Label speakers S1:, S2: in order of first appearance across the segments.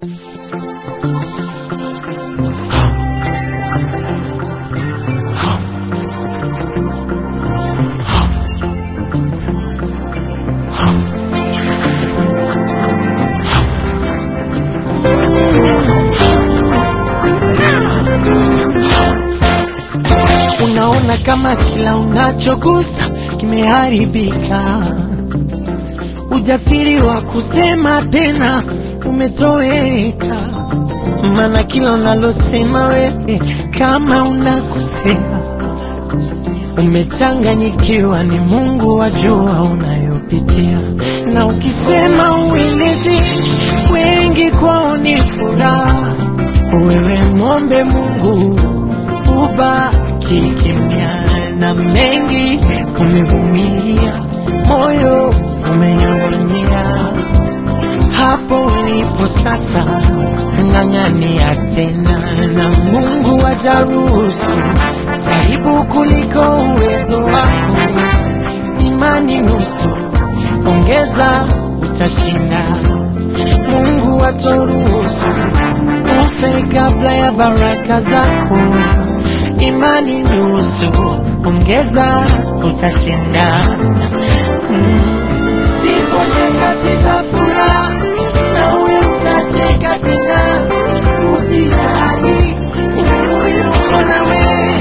S1: Unaona kama kila unachogusa kimeharibika, ujasiri wa kusema tena umetoweka, maana kila unalosema wewe kama unakosea, umechanganyikiwa, ni Mungu wajua unayopitia, na ukisema uelezi wengi kwao ni furaha, wewe mwombe Mungu ubaki kimya, na mengi umevumilia, moyo umenyong'onyea. Hapo ulipo sasa, ng'ang'ania tena, na Mungu ajaruhusu jaribu kuliko uwezo wako. Imani nusu, ongeza, utashinda. Mungu atoruhusu ufe kabla ya baraka zako. Imani nusu, ongeza, utashinda. Mm. Zipo nyakati za furaha, nawe utacheka tena. Usijali, Mungu yuko nawe.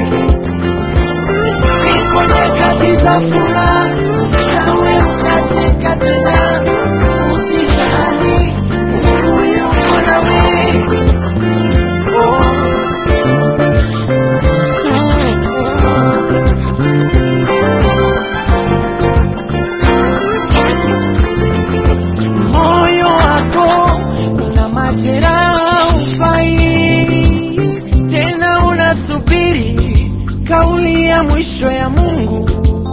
S1: Zipo nyakati za furaha, nawe utacheka tena. Usijali, Mungu yuko nawe. Oh. moyo wako una majeraha, ufai tena, unasubiri kauli ya mwisho ya Mungu.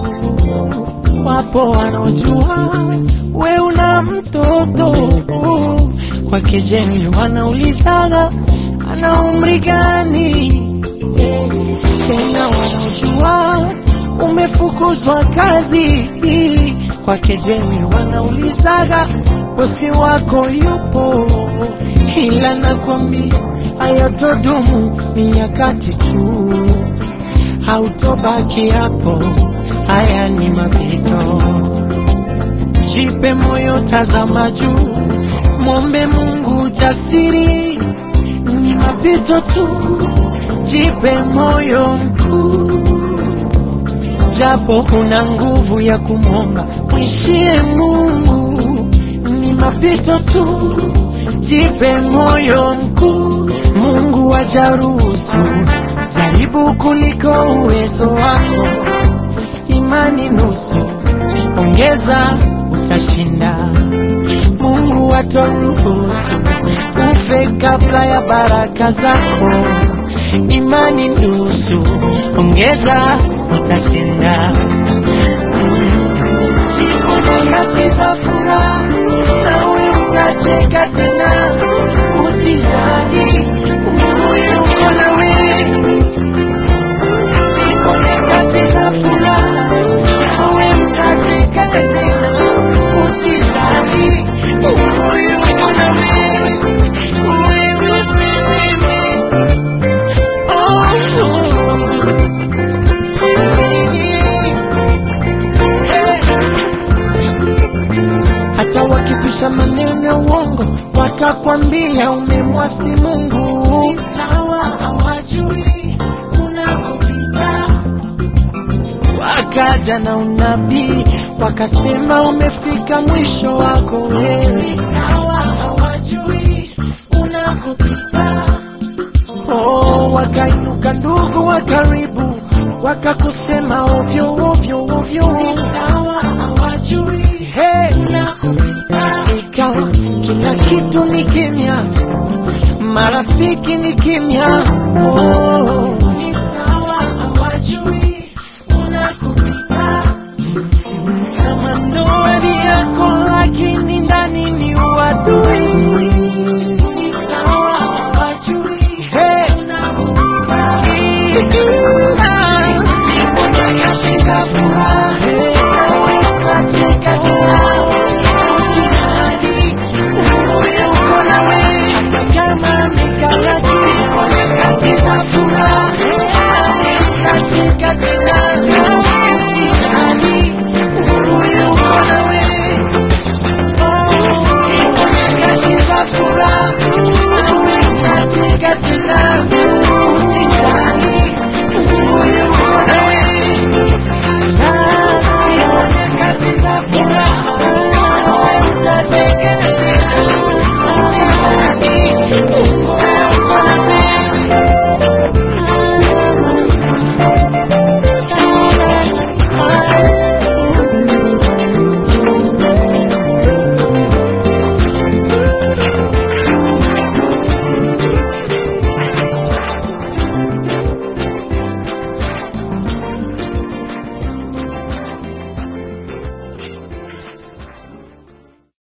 S1: Wapo wanaojua we una mtoto kwa kejeli, wanaulizaga ana umri gani? Eh, Tena wanaojua umefukuzwa kazi kwa kejeli, wanaulizaga bosi wako yupo, ila nakwambia hayatodumu, ni nyakati tu, hautobaki hapo, haya ni mapito. Jipe moyo, tazama juu, mwombe Mungu jasiri, ni mapito tu, jipe moyo mkuu japo huna nguvu ya kumwomba, mwishie Mungu, ni mapito tu, jipe moyo mkuu. Mungu ajaruhusu jaribu kuliko uwezo wako, imani nusu, ongeza, utashinda. Mungu atoruhusu ufe kabla ya baraka zako, imani nusu, ongeza, utashinda. Siku nyakati za furaha, nawe utacheka tena, usijali, Mungu yuko nawe. Siku nyakati za furaha, nawe utacheka tena, usijali, Mungu yuko nawe. Wewe, wewe, hata wakizusha maneno ya uongo wakakwambia umemwasi Mungu, sawa, hawajui unakopita. Wakaja na unabii wakasema umefika mwisho wako wewe, sawa, hawajui unakopita. Oh, wakainuka ndugu wa karibu wakakusema ovyo ovyo ovyo, sawa, hawajui hey, unakopita. Ikawa kila kitu ni kimya, marafiki ni kimya, oh,